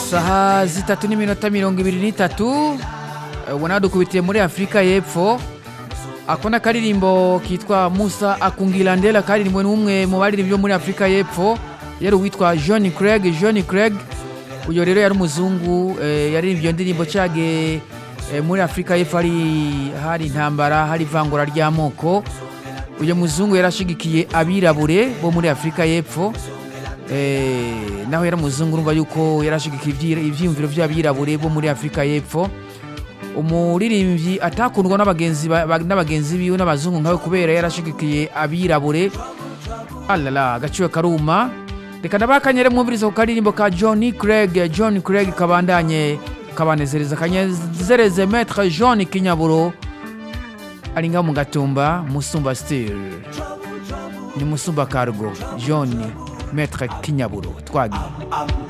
saha zitatu n'iminota mirongo ibiri n'itatu ubona dukubitiye muri afurika y'epfo ako ni akaririmbo kitwa musa akungilandela karirimbwe n'umwe mu baririmbyi bo muri afurika y'epfo yari uwitwa john craig john craig uyu rero yari umuzungu eh, yaririmbye iyo ndirimbo cage eh, muri afurika y'epfo hari hari intambara hari ivangura ry'amoko uyu muzungu yarashigikiye abirabure bo muri afurika y'epfo eh, naho yari umuzungu urumva yuko yarashigikiye ivyi- ivyiyumviro vy'abirabure bo muri afurika y'epfo umuririmbyi atakundwa n'abagenzi ba- ba- n'abagenzi biwe n'abazungu nkawe kubera yarashigikiye abirabure alala agaciro karuma reka ndabakanyere mwumviriza ku karirimbo ka john craig john craig kabandanye kabanezereza kanezereze metre john kinyaburo ari ngaho mu gatumba musumba stil ni musumba cargo john metre kinyaburo twagiye